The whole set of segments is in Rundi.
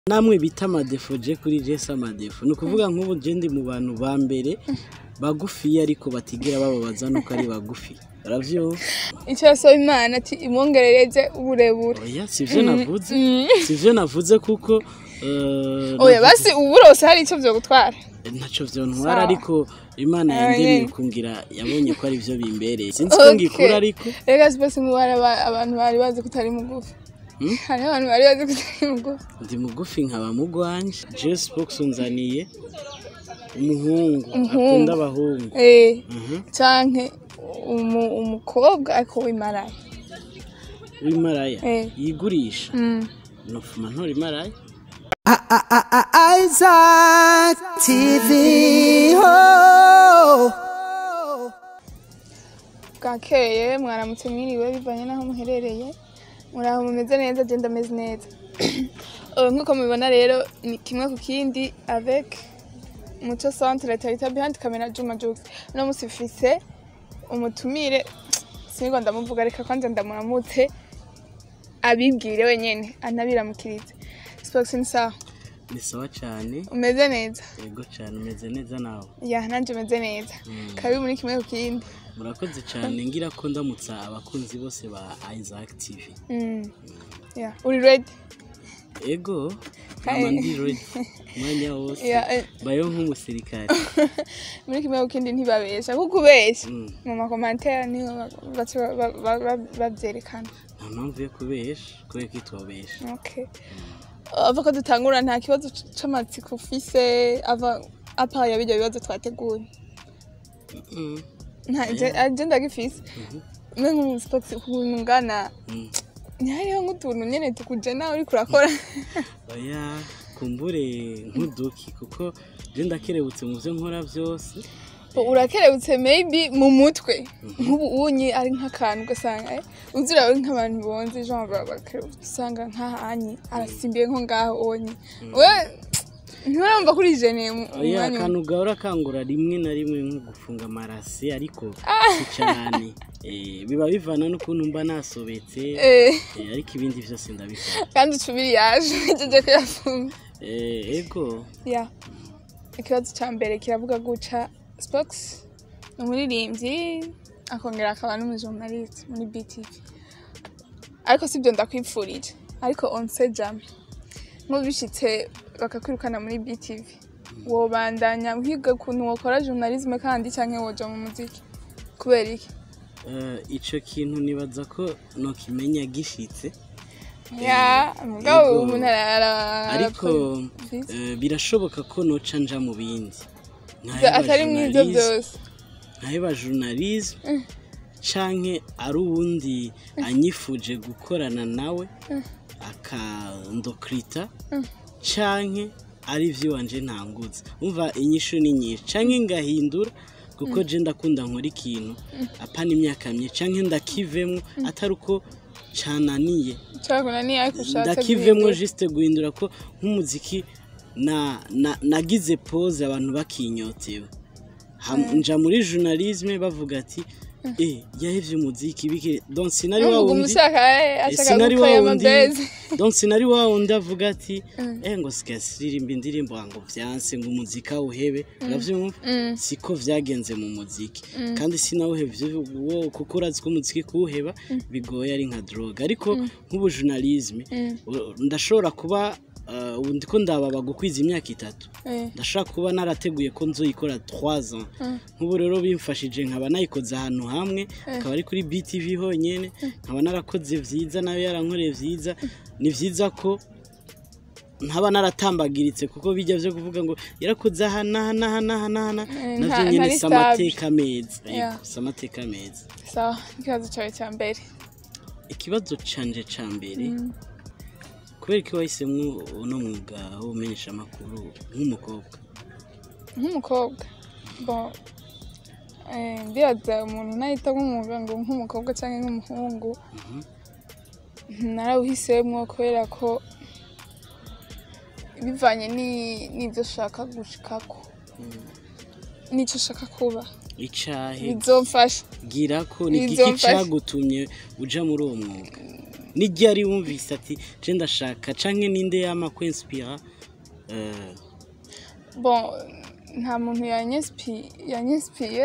namwe bita amadefo je kuri je si amadefo ni ukuvuga nk'ubu je ndi mu bantu ba mbere bagufiya ariko batigera bababaza nuko ari bagufi uravyumva icyo yasaba imana ati imwongerereze uburebure oya sivyo navuze sivyo navuze kuko eh, oya navuze- basi ubu rose hari icyo byo gutwara ntaco vyontwara Sawa. ariko imana Ah, yandemye yeah. kungira yabonye ko ari vyo bimbereye sinzi ko Okay. ngikura ariko rega sipesi ngo bari aba- abantu bari bazi ko utari mugufi Hmm? hariho abantu bari bazi ko utari mugufi ndi mugufi nkaba mugwanje je spox unzaniye umuhungu Umuhungu. akunda abahungu eh Mhm. canke umu- umukobwa ariko w'imaraye w'imaraya Eh. yigurisha Mm. nofuma ntora imaraya Isaac TV. Oh. bwakeye mwaramutse mwiriwe bivanye n'aho muherereye muraho mumeze neza agenda ameze neza Eh, nk'uko mubibona rero ni kimwe ku kindi avec muco centre tarita behind camera juma jux uno musi mfise umutumire sinigwa ndamuvuga reka kwanza ndamuramutse abibwire wenyene anabiramukirize spox ni sawa ni sawa cane umeze neza yego cane umeze neza nawe ya nanje umeze neza kabi muri kimwe ku kindi murakoze cane ngira ko ndamutsa abakunzi bose ba Isaac TV Mm. ya uri ready ego Hey. nkaba ndi ready umwanya wose ya eh, bayo nk'umusirikare muri kimwe ku kindi ntibabesha kuko ubesha Mm. mu makomantere niho ba- baca ba- ba- ba- babyerekana nta mpamvu yo kubesha kubera ko itwobesha okay ava ko dutangura nta kibazo c- c'amatsiko ufise ava apa ya bijya bibazo twateguye Mm. nta je- je ndagifise mwe nk'umusipox ukuntu ungana Mm. ntihariho nk'utuntu nyene tukuje nawe uriko urakora oya kumbure nk'uduki kuko je ndakerebutse mu vyo nkora vyose urakerebutse maybe mu mutwe nk'ubu unyi ari nk'akantu ugasanga eh, uzi urawe nk'abantu bonze genre baba bakerebutse usanga nk'ahanyi arasimbiye nko ngaho onye we ntibarumva kuri jene mu oya mwanya akantu gahora kangura rimwe na rimwe nko gufunga amarasi ariko si cane Eh, biba bivana n'ukuntu mba nasobetse Eh, eh, ariko ibindi vyose ndabikora kandi ucubiri yaje ugejeje kuyafunga Eh, ego ya ikibazo cya mbere kiravuga guca spox ni umuririmbyi akongera akaba n'umujournaliste muri btv ariko sibyo ndakwipfurije ariko onse jame nk'ubishitse bakakwirukana muri btv wobandanya uhiga ukuntu wokora journalisme kandi cyangwa woja mu muziki kubera iki Eh, ico kintu nibaza ko nokimenya gishitse ya mugabo Yego. umuntu ara- ariko arakora- eh, birashoboka ko noca nja mu bindi nkaheba atari mu ibyo journalisme- byose nkaheba journalisme canke ari uwundi anyifuje gukorana nawe akandokrita canke ari ivy'iwanje ntanguza umva inyishu ni nyinshi canke ngahindura kuko je ndakunda nkora ikintu apana imyaka myinshi canke ndakivemwo atari uko cananiye cyakora ni ariko ushatse ndakivemwo guhindura. juste guhindura ko nk'umuziki na, na, nagize pose abantu bakinyotewe Ham- nja muri journalisme bavuga ati eh yahevye umuziki bike donc sinari wa Numva wundi umushaka eh, ashaka sinari wa gukaya wundi amabezi donc sinari wa wundi avuga ati eh ngo sigasirimba indirimbo ngo vyanse ngo umuzika uhebe uravyumva siko vyagenze mu muziki kandi sinawuhevye wo kuko urazi ko umuziki kuwuheba bigoye ari nka droga ariko nk'ubu journalisme u- ndashobora kuba uh, ubu ndiko ndababa gukwiza imyaka itatu Eh, ndashaka kuba narateguye ko nzoyikora 3 ans nk'ubu rero bimfashije nkaba nayikoze ahantu hamwe akaba ari kuri BTV honyene nkaba narakoze vyiza nawe yarankoreye vyiza ni vyiza ko ntaba naratambagiritse kuko bijya vyo kuvuga ngo yarakoze aha n'aha n'aha n'aha n'aha n'aha." Eh, navyo nta- nyene ntari si amateka meza Yeah. yego si amateka meza sawa ikibazo cyawe cya mbere ikibazo canje ca mbere kubera ko wahisemwo uno mwuga w'umenyesha amakuru nk'umukobwa nk'umukobwa bon eh, ndibaza umuntu nahita nk'umwuga ngo nk'umukobwa cyangwa nk'umuhungu narawuhisemo kubera ko bivanye ni- n'ibyo ushaka gushikako n'icyo ushaka kuba icahe bizomfasha gira ko ni igiki Bizomfasha. cagutumye uja muri uwo mwuga n'iryari wumvise ati je ndashaka canke ninde yama kwinspira eh, bon nta muntu yanyespi- yanyespiye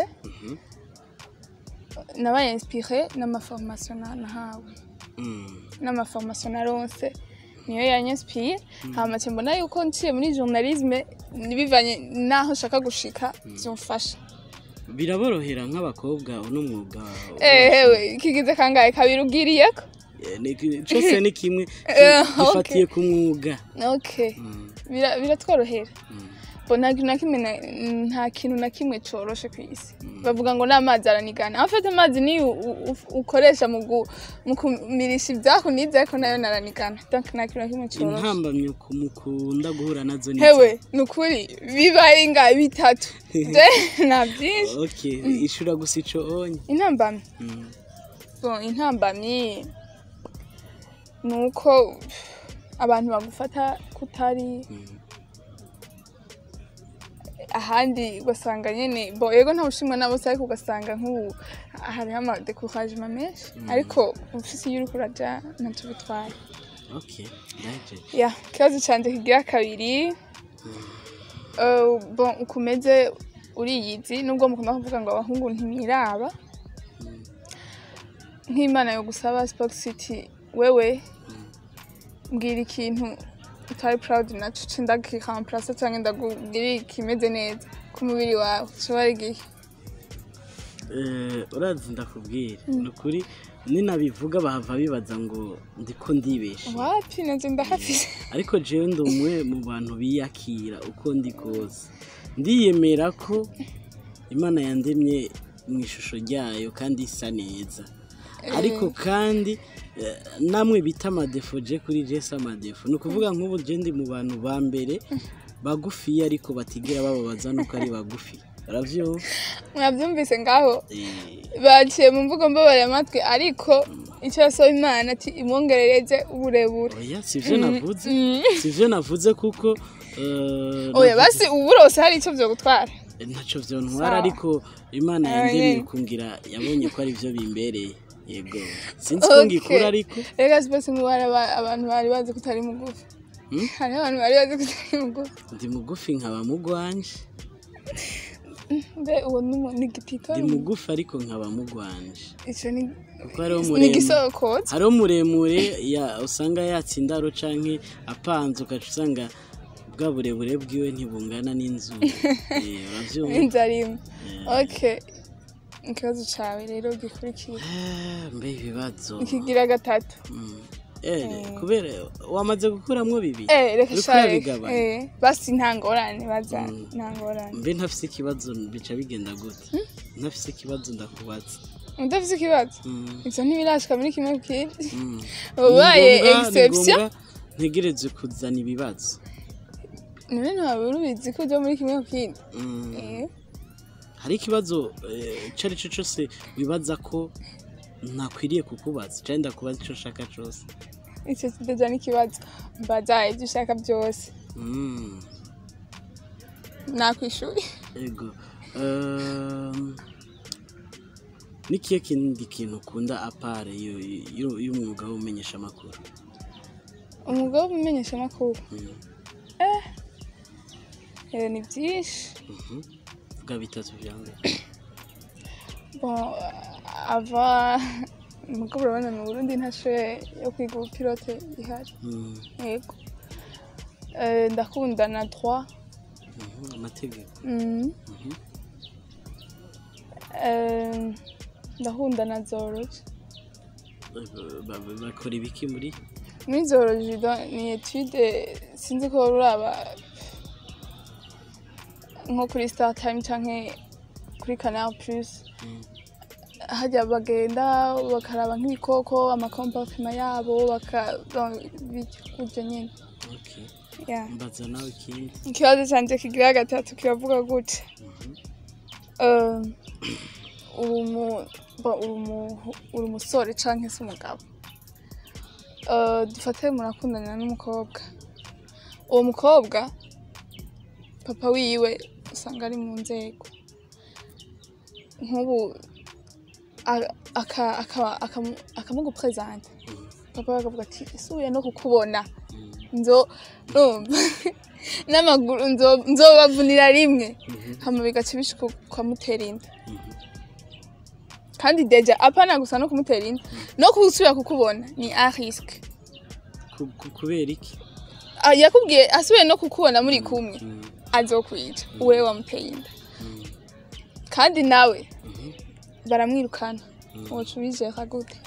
nabaye inspire n'amaformation na- nahawe mm, n'amaformation naronse niyo yanyespiye hama nce mbona yuko nciye muri journalisme bivanye naho nshaka gushika vyomfasha biraborohera nk'abakobwa uno mwuga ehewe kigize kangahe kabiri ugiriyeko Eh, ni- cose ni kimwe Eh, gifatiye ku mwuga okay Mm, Bira- biratworohera mm. bo nta kintu na kimwe na- nta kintu na kimwe coroshe ku isi bavuga ngo n'amazi aranigana afite amazi niyo u- u- ukoresha mu gu- mu kumirisha ivyakunize ariko nayo naranigana donc nta kintu na kimwe coroshe intambamyi ku- mukunda guhura nazo ni hewe ni ukuri bibaye inga bitatu je nta vyinshi okay ishura gusa ico onye intambamyi Mm, bon intambamyi ni uko abantu bagufata kutari mm. ahandi ugasanga nyine bo yego nta bushimwa na bose ariko ugasanga nk'ubu hariho amadekuraje menshi ariko ufise iyo uriko uraja ntacyo bitwaye okay ndaje ya ikibazo canje kigira kabiri Eh, bon ukomeze uriyizi nubwo mukunda kuvuga ngo abahungu ntimwiraba nk'imana yo gusaba Spoke City wewe mbwira ikintu utari proud naco ce ndakiramplace canke ndakubwira ikimeze neza ku mubiri wawe ushobora igihe Eh, urazi ndakubwira ni ukuri ninabivuga bahava bibaza ngo ndiko ndibeshe wapi nazo ndahafise ariko jewe ndi umwe mu bantu biyakira uko ndi kose ndiyemera ko imana yandemye mu ishusho ryayo kandi isa neza ariko kandi eh, namwe bita amadefo je kuri je si amadefo ni ukuvuga nk'ubu je ndi mu bantu ba mbere bagufiya ariko batigera bababaza nuko ari bagufi uravyumva mwavyumvise ngaho Eh, baciye mu mvugo mbabare amatwi ariko icyo yasaba imana ati imwongerereze uburebure oya sivyo navuze sivyo navuze kuko eh, oya navuze- basi uburose hari icyo vyo gutwara ntacyo vyontwara Sawa. ariko imana Ah, yandemye yeah. kungira yabonye ko ari byo bimbereye yego sinzi ko ngikura ariko rega sipesi ngo bari aba- abantu bari bazi ko utari mugufi Hmm? hariho abantu bari bazi ko utari mugufi ndi mugufi nkaba mugwanje mbe uwo ni umu- ni igitito ndi mugufi ariko nkaba mugwanje icyo ni kuko hariho ni muremure igisokotsi hariho muremure ya usanga yatsa indaro canke apanze ugaca usanga bwa burebure bwiwe ntibungana n'inzu Eh, uravyumva inzara imwe okay ikibazo cawe rero gikurikira Eh, mbe ibibazo ikigira gatatu Mm. Eh, kubera wamaze gukuramwo bibiri eh reka Uriko share urabigabanya? eh basi nta ngorane baza nta ngorane mbe ntafise ikibazo bica bigenda gute ntafise ikibazo ndakubaza udafise ikibazo Mm, ivyo ntibirashika muri kimwe ku kindi mm. ubaye Ni ngombwa- ni exception ngombwa ntegereze kuzana ibibazo none ntawe urubizi ko uja muri kimwe ku kindi Mm. eh hari ikibazo eh, ico ari cyo cose wibaza ko ntakwiriye kukubaza cyangwa ndakubaza icyo ushaka cyose icyo kidaja n'ikibazo mbaza ibyo ushaka byose Mm, nakwishuye ego Um, n'ikihe kindi kintu ukunda apare y'u- y'u- y'umwuga w'umenyesha amakuru umwuga wo kumenyesha amakuru Mm. eh, ni byinshi Mhm. vuga bitatu vya mbere bon ava nuko urabona mu burundi nta shure yo kwiga ubupilote ihari Mm, yego Eh, ndakunda na droit mhm, amategeko Mhm. Mhm. Eh, ndakunda na zoology Eh, ba- ba- bakora ibiki muri muri zoology do- ni etude sinzi ko uraba nko kuri star time canke kuri canal plus Mm. hajya bagenda bakaraba nk'ibikoko amakomportema yabo bakabyo nyine Okay. Yeah. mbaza nawe ikindi ikibazo canje kigira gatatu kiravuga gute Um, uri umu- bo- uri umu- uri umusore canke se umugabo Uh, dufate murakundana n'umukobwa uwo mukobwa papa wiwe usanga ari mu nzego nk'ubu a- aka- aka- akamu- akamuguprezanta papa bakavuga ati isubiye no kukubona nzo numva n'amaguru nzo- nzobavunira rimwe hama bigaca bishika ukamutera inda kandi deja apana gusa no kumutera inda no gusubira kukubona ni a risque Ku- ku- kubera iki Ah, yakubwiye asubiye no kukubona muri kumwe azokwica wewe wamuteye inda kandi nawe baramwirukana woca ubijeka gute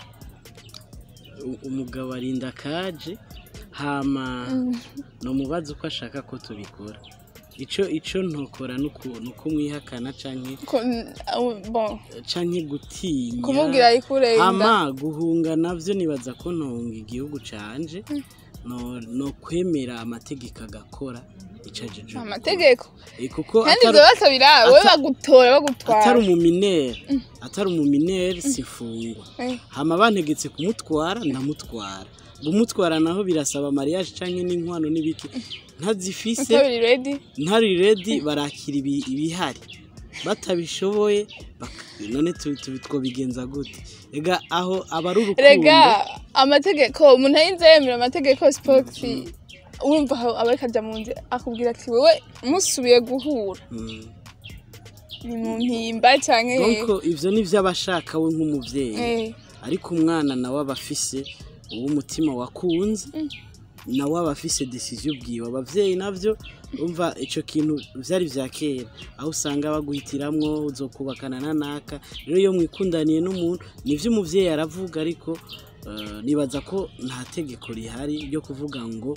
U- umugabo arinda kaje hama no mubaza uko ashaka ko tubikora ico ico ntokora nuku- nukumwihakana canke Ko- uh, bon canke gutinya kumubwira yikure inda hama guhunga navyo nibaza ko ntonga igihugu canje no, no kwemera amategeko agakora ico ajeje amategeko Eh, kuko kandi atari- ibyo basabira wowe ata- bagutora atari bagutwara umuminere atari umuminere sifungwa Eh, hama bantegetse kumutwara ndamutwara gumutwara naho birasaba mariage canke n'inkwano n'ibiki ntazifise utabiri redi ntari redi barakira ibi- ibihari batabishoboye baka- none tu- tu- twobigenza gute ega aho aba ari urukundo rega amategeko umuntu ayinze yemera amategeko sipoti urumva aho aba ariko ajya mu nzira akubwira ati wowe musubiye guhura Mm. ni mu mpimba cyangwa donc ivyo nivyo aba ashaka we nk'umuvyeyi eh, ariko umwana nawe aba afise uw'umutima wakunze nawe aba afise decision ubwiwe abavyeyi navyo umva ico kintu vyari vya kera aho usanga baguhitiramwo uzokubakana na naka rero iyo mwikundaniye n'umuntu nivyo umuvyeyi aravuga ariko eh, nibaza ko nta tegeko rihari ryo kuvuga ngo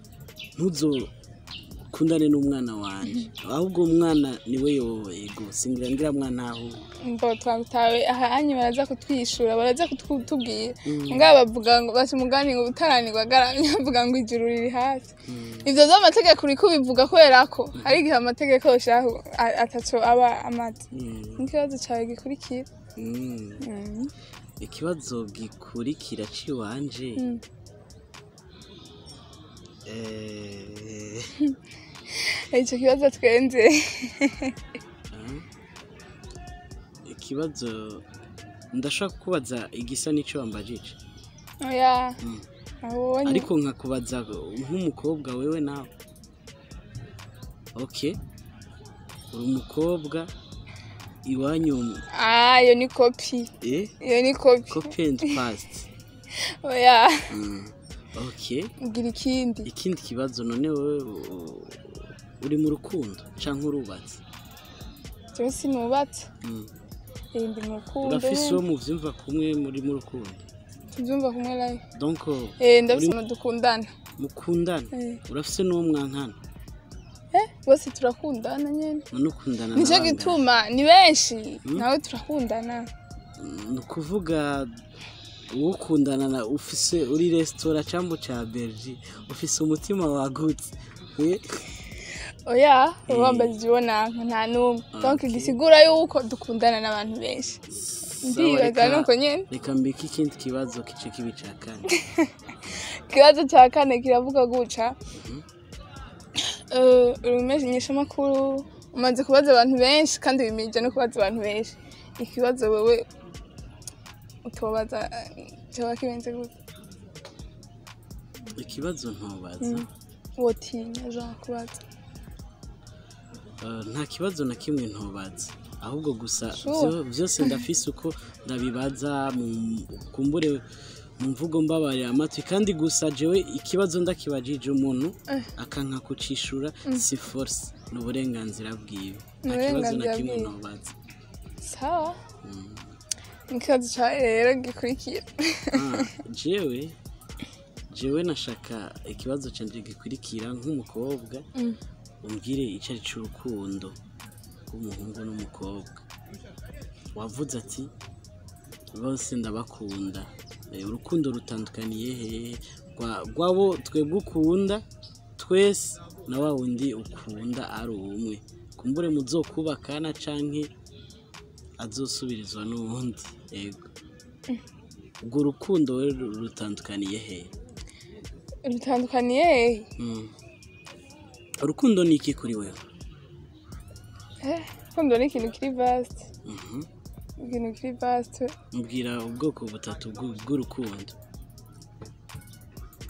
ntuzokundane n'umwana wanje ahubwo umwana niwe yowe ego singira ngira mwana aho mbo twagutawe aha hanyu baraza kutwishura baraza kutubwira ngaba bavuga ngo basi umugani ngo utaranirwa agaramye bavuga ngo ijuru riri hasi ivyo vy'amategeko uriko ubivuga kubera ko hari igihe amategeko shahu a- ataco aba amaze Mm, n'ikibazo cawe gikurikira mm. Mm. ikibazo gikurikira ciwanje Mm. eh, ico kibazo twenze ah, ikibazo ndashaka kubaza igisa n'ico wambajije oya Mm. abonye ariko nkakubaza nk'umukobwa wewe nawe ok uri umukobwa iwanyu ah iyo ni kopi eh iyo ni kopi copy and past oya mm. ok ugira ikindi ikindi kibazo none wowe u- uri mu rukundo canke urubatse jewe sinubatse Mm. Eh, ndi mu rukundo urafise uwo muvyumva kumwe muri mu rukundo tubyumva kumwe live donc eh ndafise Uri- umuntu dukundana mukundana Eh. urafise n'uwo mwankana eh bose turakundana nyene none ukundana nicyo n'abangana. gituma ni benshi nawe turakundana ni ukuvuga uwo ukundana na ufise uri resitora cyangwa cya bergi ufise umutima wagutse Eh, oya uba wambajije uwo nanka nta n'umwe donc gisigura yuko dukundana n'abantu benshi sawa, ndibaza reka- nuko nyene reka mbike ikindi kibazo kice kibi cya kane ikibazo cya kane kiravuga guca Eh, urumenyesha amakuru umaze kubaza abantu benshi kandi wimirije no kubaza abantu benshi ikibazo wewe utobaza eh, cyoba kibenze gute ikibazo ntubaza wotinya jean kubaza Eh, nta kibazo na kimwe ntubaza ahubwo gusa Sure. byo- byose ndafise uko ndabibaza mu- kumbure mu mvugo mbabarira amatwi kandi gusa jewe ikibazo ndakibajije umuntu Eh. akanka kucishura si force ni uburenganzira bwiwe nta Ni kibazo na uburenganzira kimwe bwiwe. ntubaza sawa ikibazo cyawe rero gikurikira Ah, jewe jewe nashaka ikibazo canje gikurikira nk'umukobwa Mm. umbwire icyo ari cy'urukundo rw'umuhungu n'umukobwa wavuze ati bose ndabakunda Eh, urukundo rutandukaniye hehe Rwa- rwabo twebwe ukunda twese na wa wundi ukunda ari umwe kumbure muzokubakana canke azosubirizwa n'uwundi yego ubwo rukundo we ru- rutandukaniye hehe rutandukaniye hehe Mm. urukundo ni iki kuri wewe Eh, urukundo ni ikintu kiri vasite Mhm. ikintu kiri vasite mbwira ubwoko butatu bw'u- bw'urukundo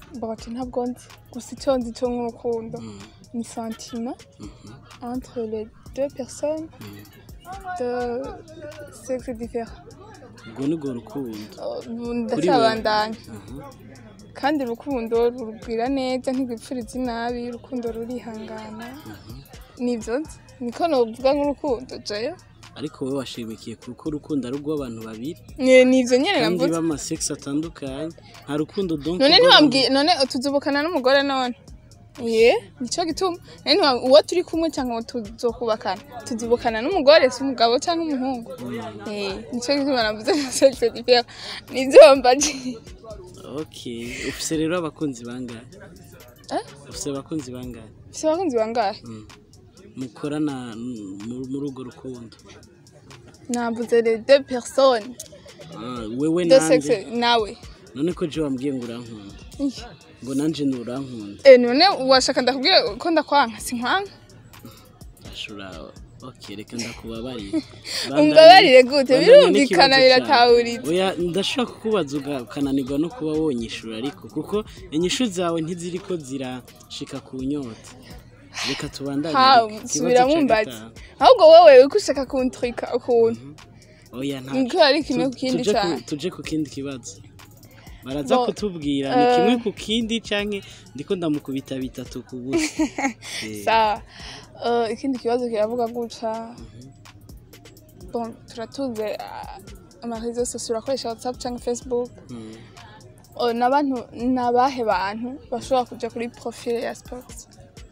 bote ntabwo nzi gusa icyo nzi cyo nk'urukundo Mm, ni sentiment mhm, entre les deux personnes mm. de sexe différent ubwo ni rwo rukundo Uh, ndacyabandanya Aha. kandi urukundo rurubwira neza ntirwipfuriza inabi urukundo rurihangana nibyo nzi niko novuga nk'urukundo jeyo ariko wowe washimikiye kuko urukundo ari urw'abantu babiri Ni- nivyo nyene kandi navuze b'amasex atandukanye nta rukundo donc none rw'abantu- ntiwambwiye none tuzubukana n'umugore none ye nico gituma none ntiwa- uwo turi kumwe cyangwa uwo tuzokubakana tuzubukana n'umugore si umugabo cyangwa umuhungu Eh, nico gituma navuze na sexe différent nivyo wambaje okay ufise rero abakunzi bangahe Eh? ufise abakunzi bangahe ufise abakunzi bangahe Mm. mukorana mm, mu- muri urwo rukundo navuze les deux personnes Ah, wewe de nanje sexe nawe none ko je wambwiye ngo urankunda Ih. ngo nanje nturankunda Eh, none washaka ndakubwira ko ndakwanka sinkwanka ashura okay reka ndakubabarire umbabarire gute Bandanya birumvikana n'ikibazo biratahuriza cawe. oya ndashobora kukubaza uga- ukananirwa no kuba wonyishura ariko kuko inyishu zawe ntiziriko zirashika ku nyota reka tubandanye ha reka. Ikibazo subira ca mumbazi gatanu. ahubwo wowe uriko ushaka kuntrika ukuntu oya nta niko ari kimwe ku kindi tuje ku- cyane tuje ku kindi kibazo baraza Bo- kutubwira ni eh. kimwe ku kindi canke ndiko ndamukubita bitatu ku busa Eh, sawa Eh, ikindi kibazo kiravuga guca bon turatuze ah, amarezo sosiyo urakoresha whatsapp cyangwa facebook mm. Oh, n'abantu n'abahe bantu bashobora kuja kuri profile ya sports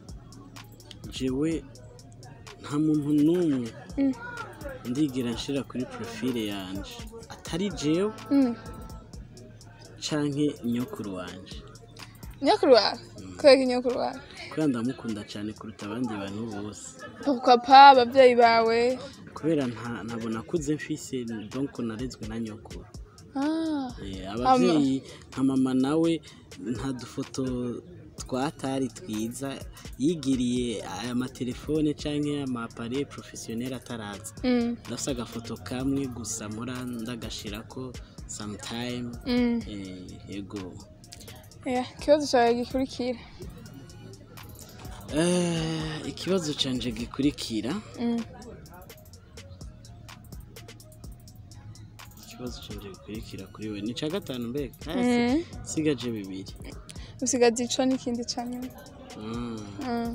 jewe nta muntu n'umwe Mm. ndigira nshira kuri profile yanje atari jewe Mm. canke nyokuru wanje nyokuru wawe kubera nyokuru wawe kubera ndamukunda cane kuruta abandi bantu bose papa ababyeyi bawe kubera nta- ntabona kuze mfise donc narezwe na nyokuru ah Eh, abavyeyi nka mama nawe nta dufoto twatari twiza yigiriye aya matelefone canke amapare professionnel ataraza mm. ndafise agafoto kamwe gusa mpora ndagashirako sometime Mm. eh, yego Yeah, ikibazo cyawe gikurikira Eh, ikibazo canje gikurikira Mm. ikibazo canje gikurikira kuri we ni ca gatanu mbega Mm. sigaje bibiri usigaza ico n'ikindi ca nyuma Mm. Mm.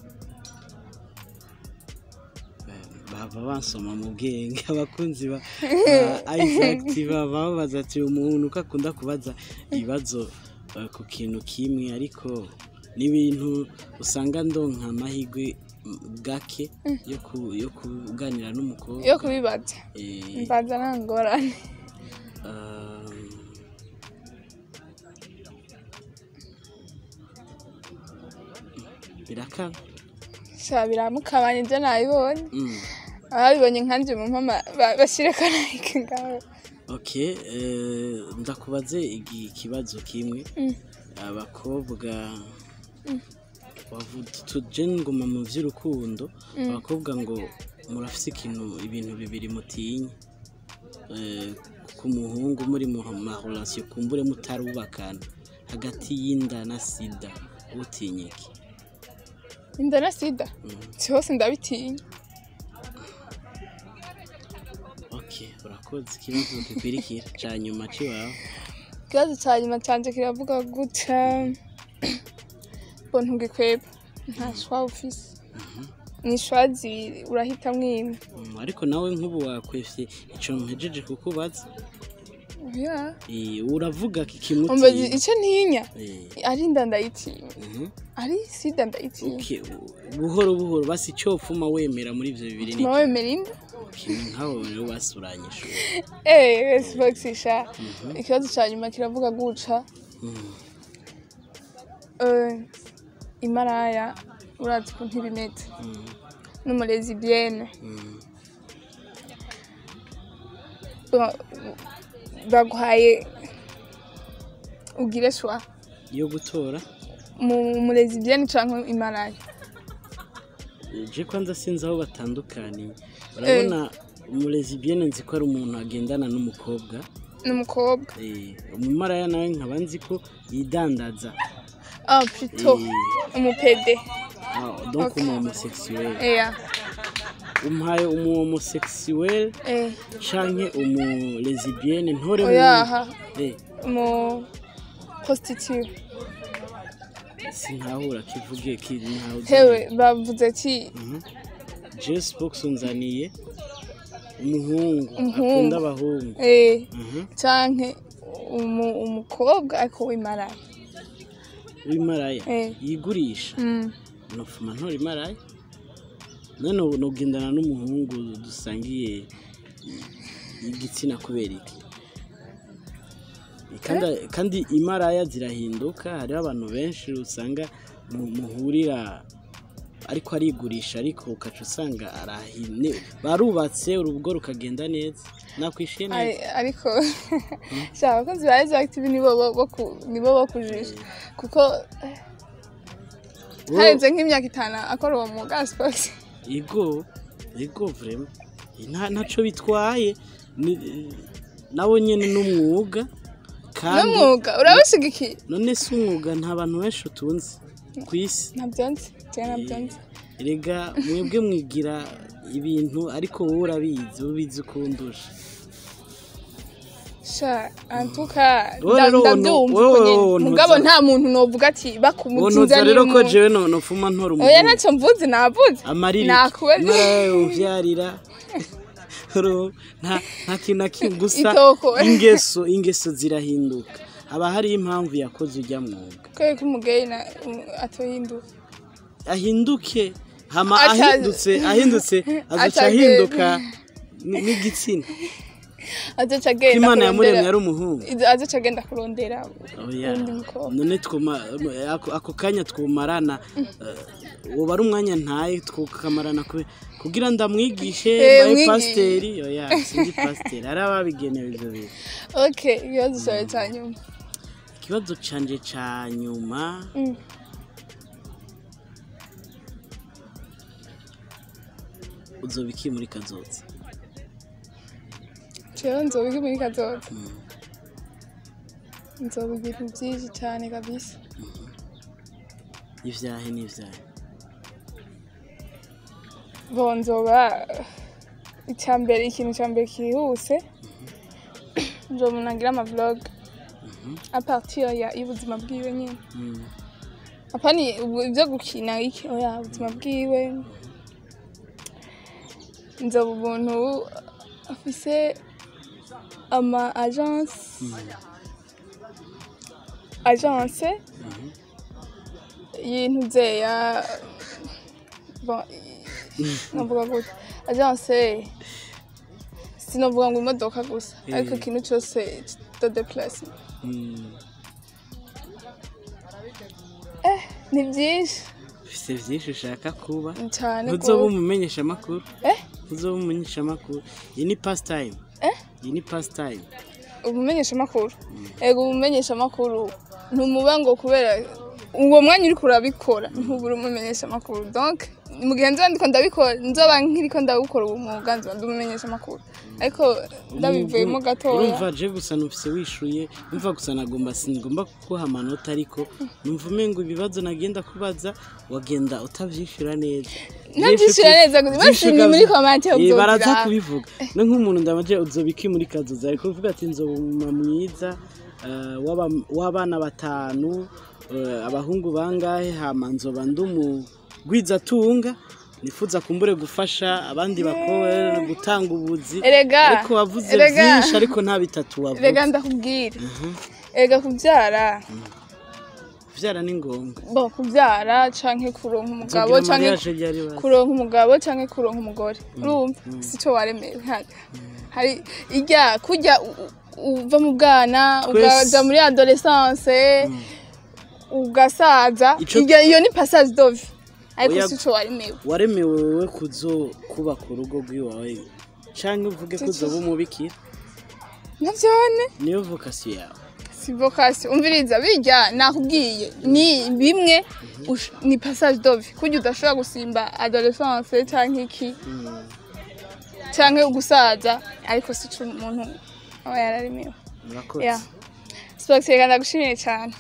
baba bansoma mu bwenge abakunzi ba ba Isaac baba babaza ati umuntu uko akunda kubaza ibibazo eh, ku kintu kimwe ariko n'ibintu usanga ndonka amahirwe mm, gake yo ku- yo kuganira n'umukobwa yo kubibaza Eh, mbaza nta ngorane um, birakaba sha biramukabanye ibyo nabibonye Mm. ababibonye nkanje mu mpama ba- bashire kanayike ngaho okay eh, ndakubaze igi- ikibazo kimwe Mm. abakobwa wavu- tuje nguma mu vy'urukundo abakobwa ngo murafise ikintu ibintu bibiri mutinya Eh, ku muhungu muri mu marelation kumbure mutarubakana hagati y'inda na sida utinya iki inda na sida si hose ndabitinya okay urakoze ikibazo gikurikira ca nyuma ciwawe ikibazo cya nyuma cyanjye kiravuga gutya ngo ntugikweba nta shwa ufise ni shwa zibiri urahitamo imwe Mm, ariko nawe nk'ubu wakwefye ico mpejeje kukubaza Yeah. Eh, uravuga umbaza kikimutinya icyo ntinya Eh, ari inda ndayitinya mhm. ari sida ndayitinya Okay, buhoro buhoro basi icyo pfuma wemera muri ibyo bibiri ni tuma wemera inda ikintu nkaho rero basuranye ishuri eee sipokisha ikibazo cya nyuma kiravuga guca Mm, eh, imaraya urazi ukuntu ibimeze mm, n'umurezi biyene mm. baguhaye ugire shwa yo gutora mu murezi biyene cyangwa imaraya je kwanza sinzi aho batandukaniye urabona umurezi bien nzi ko ari umuntu agendana n'umukobwa n'umukobwa Eh, umumaraya nawe nkaba nzi ko yidandaza ah plutôt Eh, umupede ah, donc Ok. umu homosexuel eya umpaye umu homosexuel eh canke umu lesbienne ntore oyaha eh umu prostitute sinkahura kivuge kiri ntawe hewe bavuze ki Jess Box unzaniye umuhungu Umuhungu. akunda abahungu eh Mhm. canke umu- umukobwa ariko w'imaraya w'imaraya Eh. yigurisha Mm. nofuma ntora imaraya none ubu nugendana n'umuhungu dusangiye igitsina kubera iki kandi, kandi imaraya zirahinduka hariho abantu benshi usanga mu- muhurira ariko arigurisha ariko ukaca usanga arahine barubatse urugo rukagenda neza nakwishiye neza Ari- ariko shaka abakozi ba Rise Active nibo bo- bo ku- nibo bo kujisha kuko Wo- harenze nk'imyaka itanu akora uwo mwuga sports Ego, ego vrema. Nta ntaco bitwaye. Ni- Nawo nyene n'umwuga. Kandi n'umwuga urabishigikiye none si umwuga nta bantu benshi utunze ku isi. ntabyo nzi jewe ntabyo nzi Erega mwebwe mwigira ibintu ariko wowe urabizi ubizi ukundusha. sha antuka Wowe rero ndabyumva wowe- uko nyene wowe mugabo ntuza- nta muntu novuga ati bakumutinza Wonoza rero ko jewe no nofuma ntora oya umuntu. ntacyo mvuze navuze Amariri. nakubaze uvyarira. Ro, nta nta kintu na kimwe gusa Itoko. ingeso ingeso zirahinduka. Haba hari impamvu yakoze ujya mwuga. kubera ko umugeyi na um, atohinduka ahinduke hama Aca- ahindutse ahindutse azoca Aca- ahinduka ni- n'igitsina azoca agenda imana yamuremye kurondera ari umuhungu azoca agenda kurondera oya undi mukobwa none twuma ako, ako kanya twumarana uh, woba ari umwanya ntaye tukamarana kube- kugira ndamwigishe Eh, baye mwigishe. pasiteri oya sindi pasiteri hari ababigenewe ivyo bintu okay ikibazo cyawe cya nyuma ikibazo canje ca nyuma Mm. uzoba iki muri kazoza jewe nzobiga muri kazoza nzoba ibintu byinshi cyane kabisa ivyahe n'ivyahe bo nzoba icya mbere ikintu cya mbere kihuse nzoba nagira amavlog apartir ya y'ubuzima bwiwe nyine Mm. apani ubu- ibyo gukina iki oya ubuzima bwiwe nzoba umuntu afise ama agence agence y'intu byeya bon navuga gute agence sinavuga ngo imodoka gusa ariko Eh. ikintu cyose de déplacement Mm. eh ni byinshi ufise vyinshi ushaka kuba cyane ntuzoba rwose. umumenyesha amakuru eh ntuzoba umumenyesha amakuru iyi ni pastime eh iyi ni pastime umumenyesha amakuru ego umumenyesha amakuru ntumuba ngo kubera uwo mwanya uriko urabikora ntubura umumenyesha amakuru donc mu gihe nzoba ndiko ndabikora nzoba nkiriko ndawukora uwo mwuga nzoba ndi umumenyesha amakuru ariko ndabivuyemo gatoya urumva je gusa nufise wishuye umva gusa nagomba sinigomba kuguha amanota ariko numva umengo ibibazo nagenda kubaza wagenda utavyishura neza ntabyishura neza gusa bashimye muri komante Eh, baraza uzobwira kubivuga no nk'umuntu ndamaje uzoba iki muri kazoza ariko uvuga ati nzoba umuma mwiza eh, w'aba- w'abana batanu eh, abahungu bangahe hama nzoba ndumugwizatunga nifuza kumbure gufasha abandi bakobwa gutanga ubuzi erega ariko wavuze erega byinshi ariko nta bitatu wavuze erega ndakubwira erega kubyara kuvyara ni ngombwa bo kubyara canke kuronka umugabo Uzogira canke mariage ryari bazi? kuronka umugabo canke kuronka umugore urumva sico waremewe hano hari irya kurya u- u- uva mu bwana Twese. ukaja muri adolescence ugasaza Ico- iryo iyo ni passage d'ovi ariko Oya- sico waremewe waremewe wewe kuzo kubaka urugo rw'iwawe canke uvuge ko uzoba umubikira navyone niyo vocation yawe si vocation umviriza birya nakubwiye ni bimwe ush- ni passage d'ovi kurya udashobora gusimba adolescence canke iki canke gusaza ariko sico umuntu aba yararemewe murakoze ya sports reka ndagushimiye cyane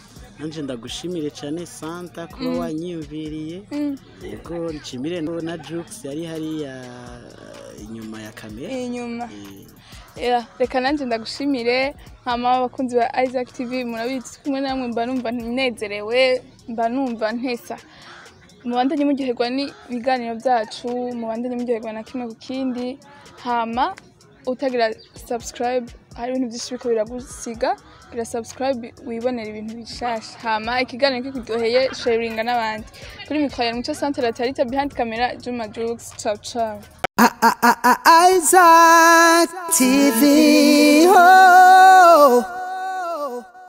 nanje ndagushimire cyane santa kuba wanyiyumviriye yego nshimire no na jux yari hariya inyuma ya kamera inyuma Eh, Yeah, reka nanjye ndagushimire nkama abakunzi ba Isaac TV murabizi kumwe namwe mba numva nezerewe mba numva ntesa mubandanye muryoherwa n'ibiganiro byacu mubandanye muryoherwa na kimwe ku kindi hama utagira subscribe hari ibintu byinshi biriko biragusiga gira subscribe wibonera ibintu bishasha hama ikiganiro kikuryoheye sharinga n'abandi kuri mikoro ya muco centre latarita behind camera Juma Jux ciao ciao Isaac TV. Oh.